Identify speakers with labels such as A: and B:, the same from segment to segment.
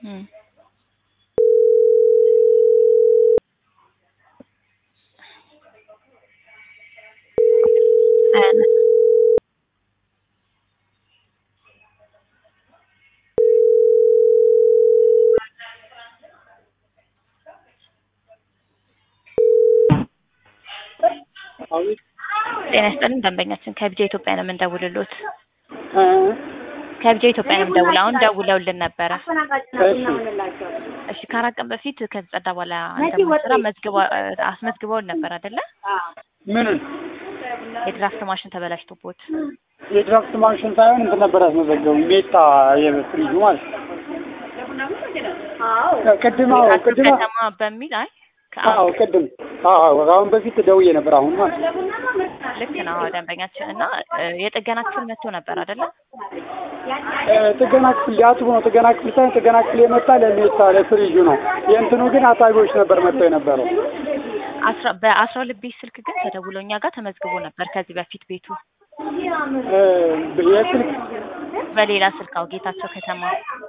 A: እም። አያነሳም። ጤና ይስጥልን ደንበኛችን ከቢጃ ኢትዮጵያ ነው የምንደውልሎት። ከቢጃ ኢትዮጵያ ነው የምንደውለው። አሁን ደውለውልን ነበረ። እሺ ከአራት ቀን በፊት ከተጸዳ በኋላ እንደምንሰራ መዝግበው አስመዝግበውን ነበር አይደለ?
B: ምንን
A: የድራፍት ማሽን ተበላሽቶቦት
B: የድራፍት ማሽን ሳይሆን እንትን ነበር ያስመዘገቡ ሜታ የፍሪጁ ማለት ነው። ቅድም አዎ
A: ቤታችሁ
B: ቅድም
A: ከተማ በሚል አይ
B: አዎ ቅድም አዎ አሁን በፊት ደውዬ ነበር። አሁን ማለት ነው።
A: ልክ ነው አዎ፣ ደንበኛችን እና እ፣ የጥገና ክፍል መጥቶ ነበር አይደለ?
B: እ፣ ጥገና ክፍል ሊያጥቡ ነው። ጥገና ክፍል ሳይሆን ጥገና ክፍል የመጣ ለሜታ ለፍሪጁ ነው። የእንትኑ ግን አጣቢዎች ነበር መጥተው የነበረው።
A: አስራ በአስራ ሁለት ቤት ስልክ ግን ተደውሎ እኛ ጋር ተመዝግቦ ነበር ከዚህ በፊት ቤቱ
B: እ፣ የስልክ
A: በሌላ ስልክ አዎ፣ ጌታቸው ከተማ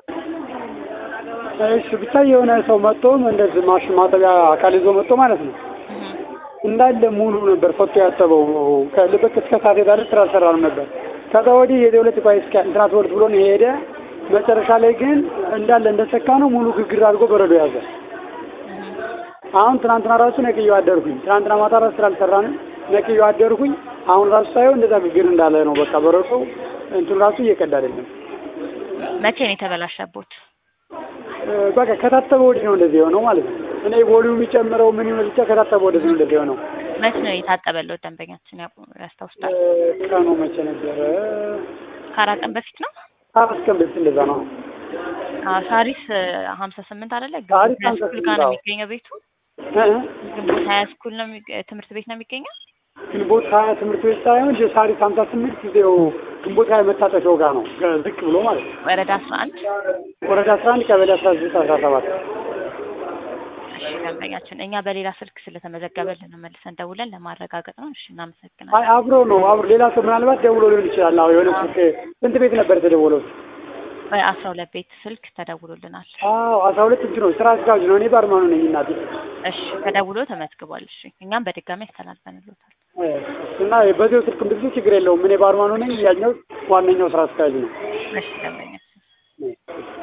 B: እሺ ብቻ የሆነ ሰው መጥቶ እንደዚህ ማሽን ማጠቢያ አካል ይዞ መጥቶ ማለት ነው
A: እህ፣
B: እንዳለ ሙሉ ነበር ፈቶ ያጠበው ከልበቅ እስከ ሳት ዳር ስራ አልሰራንም ነበር። ከዛ ወዲህ የደውለት ቆይ እስከ እንትና ትወልድ ብሎ ነው የሄደ። መጨረሻ ላይ ግን እንዳለ እንደሰካ ነው ሙሉ ግግር አድርጎ በረዶ ያዘ።
A: እህ።
B: አሁን ትናንትና ራሱ ነቅዬው አደርኩኝ። ትናንትና ማታ ራሱ ስራ አልሰራንም ነቅዬው አደርኩኝ። አሁን ራሱ ሳይሆን እንደዛ ግግር እንዳለ ነው በቃ በረዶ እንትኑ ራሱ እየቀዳ አይደለም።
A: መቼ ነው የተበላሸቦት?
B: እ፣ በቃ ከታጠበ ወዲህ ነው እንደዚህ የሆነው ማለት ነው። እኔ ቮሊዩም የሚጨምረው ምን ይሆን ብቻ ከታጠበ ወዲህ ነው እንደዚህ የሆነው።
A: መቼ ነው የታጠበለት ደንበኛችን ያው ያስታውሳል?
B: እ፣ ቀኑ መቼ ነበረ?
A: ከአራት ቀን በፊት ነው።
B: አራት ቀን በፊት እንደዛ ነው።
A: አዎ ሳሪስ ሀምሳ ስምንት አይደለ?
B: ሳሪስ
A: ግንቦት ሀያ
B: 58
A: ስኩል ጋር ነው
B: አዎ።
A: የሚገኘው ቤቱ።
B: እ፣
A: ግንቦት ሀያ ስኩል ነው የሚገ- ትምህርት ቤት ነው የሚገኘው።
B: ግንቦት ሀያ ትምህርት ቤት ሳይሆን ሳሪስ ሀምሳ ስምንት ጊዜው ግንቦት ሀያ መታጠፊያው ጋር ነው ዝቅ ብሎ ማለት ነው።
A: ወረዳ አስራ አንድ
B: ወረዳ አስራ አንድ ቀበሌ አስራ ዘጠኝ አስራ ሰባት
A: እሺ ደንበኛችን እኛ በሌላ ስልክ ስለተመዘገበልን ነው መልሰን ደውለን ለማረጋገጥ ነው። እሺ
B: አይ
A: እናመሰግናለን።
B: አብሮ ነው አብሮ ሌላ ሰው ምናልባት ደውሎ ሊሆን ይችላል። አዎ የሆነ ስልክ ስንት ቤት ነበር የተደወለው?
A: በአስራ ሁለት ቤት ስልክ ተደውሎልናል።
B: አዎ አስራ ሁለት እጅ ነው ስራ አስኪያጅ ነው። እኔ ባርማኑ ነኝ እናቴ
A: እሺ ተደውሎ ተመዝግቧል። እሺ እኛም በድጋሚ ያስተላልፈንሎታል።
B: እ፣ እና በዚሁ ስልክ ብዙ ችግር የለውም። እኔ ባርማኑ ነኝ። ያኛው ዋነኛው ስራ አስኪያጅ ነው።
A: እሺ ደንበኛችን
B: እ።